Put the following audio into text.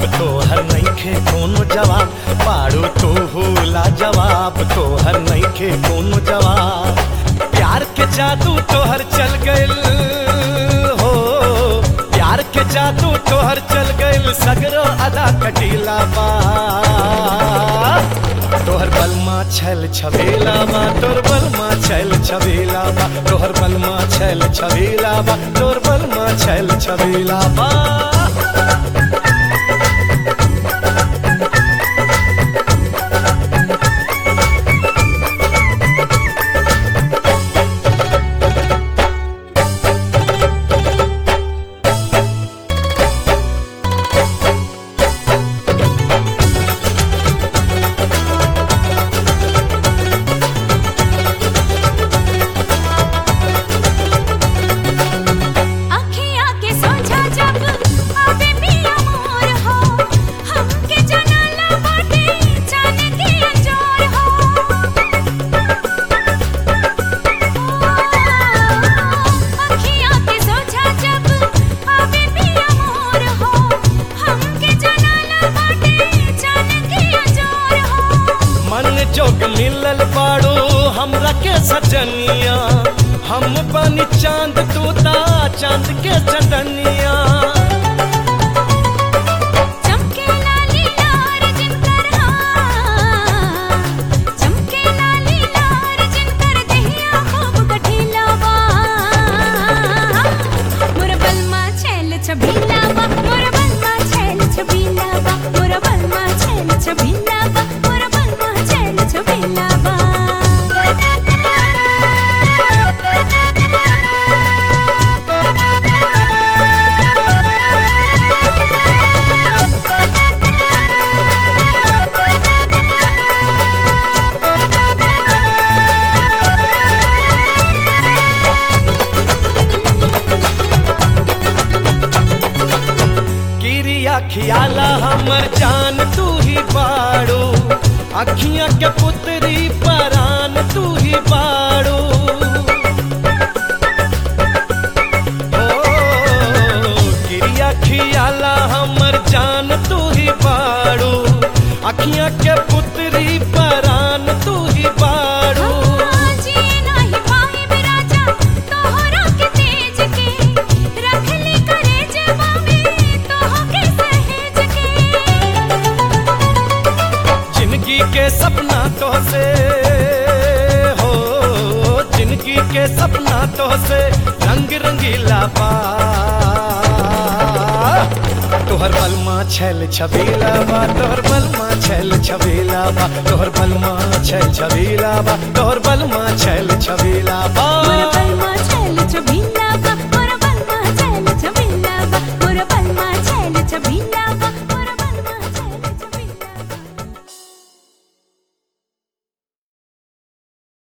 तोहर नइखे कोनो जवाब पाड़ू तू हुला जवाब तोहर नइखे कोनो जवाब प्यार के जादू तोहर चल गइल हो प्यार के जादू तोहर चल गइल सगरो अदा कटीला बा तोहर बलमा छल छबेला बा तोर बलमा छल छबेला बा तोहर बलमा छल छबेला बा तोर बलमा छल छबेला बा अखियाँ के सोझा जब आवे पिया मोर हो हमके जनाला बाटे जाने के अंजोर हो अखियाँ के सोझा जब आवे पिया मोर हो हमके जनाला बाटे जाने के अंजोर हो मन जोग मिलल बाड़ो हमरा के सजनिया हम बनी चांद तूता चांद के चंदनिया चमके लाली लार जिनकर हाँ चमके लाली लार जिनकर दहिया खूब गठीला बा मोर बलमा छैल छबीला बा मोर बलमा छैल छबीला बा मोर बलमा छैल छबीला बा मोर बलमा छैल छबीला बा किरिया खियाला हमर जान तू ही बाड़ो अखियां के पुतरी परान तू ही बाड़ो ओ, किरिया खियाला हमर जान तू ही बाड़ो अखियां के पुतरी परान तू ही बाड़ो जी नाही पाए बिराजा तोहरा के तेज के रख ली करे जवा में तोह के सहेज के जिंदगी के सपना तो से हो जिंदगी के सपना तो से रंग रंगीला बा तोहर बलमा छल छबीला बा तोहर बलमा छल छबीला बा तोहर बलमा छल छबीला बा तोहर बलमा छल छबीला बा मोर बलमा छैल छबीला बा